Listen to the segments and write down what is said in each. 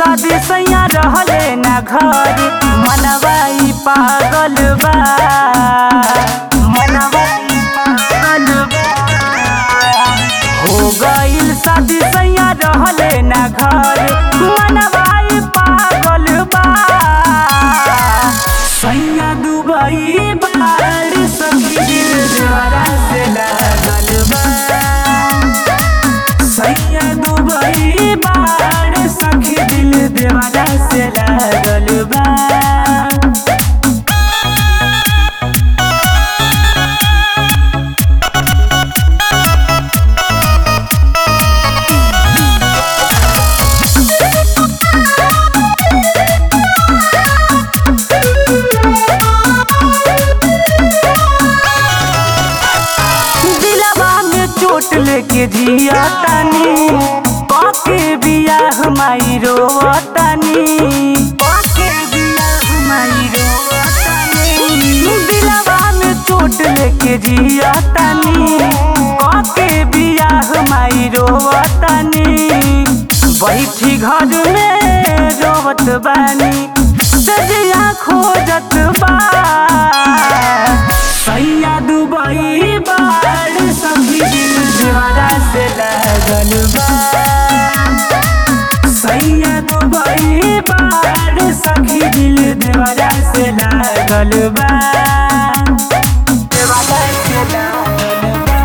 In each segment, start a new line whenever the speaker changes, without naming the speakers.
शादी सैया रहले ना घर मनवा ई पागल बा मनवा ई पागल बा हो गइल शादी सैया रहले ना घर मनवा ई पागल बा सैया दुबई बाड़ सखी दिल जरा से लागल बा सैया दुबई बाड़ सखी दिल देवाला से लागल बा दिलवा में चोट लेके जिया तानी पाके बियाह माई रोवतानी पाके बियाह माई रोवतानी दिलवा में चोट लेके जिया तानी पाके बियाह माई रोवतानी बैठी घर में रोवत बानी सजिया खोजत बा सैया दुबई बाड़ सभी दिल दीवारा से लागल बा सैया दुबई बाड़ सखी दिल दीवारा से लागल बा दीवारा से लागल बा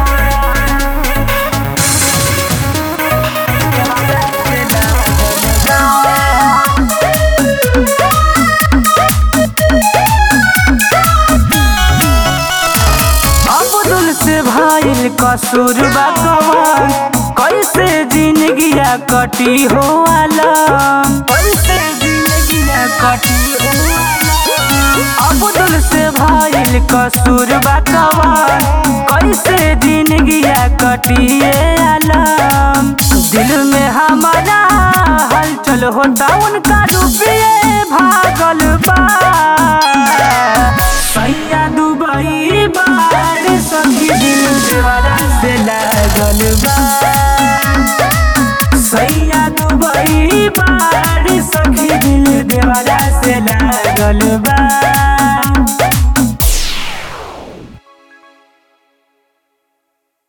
दीवारा से लागल बा अब्दुल से भाईल कसूर बकवान कैसे जिंदगिया कटी हो आलम कैसे जिंदगिया कटी हो आलम अब्दुल से भाईल कसूर बकवान कैसे जिंदगिया कटी आलम दिल में हमारा हलचल होता उनका रुपये भागल बा सैया दुबई बाड़ सखी दिल देवरा से लागल बा सैया दुबई बाड़ सखी दिल देवरा से लागल बा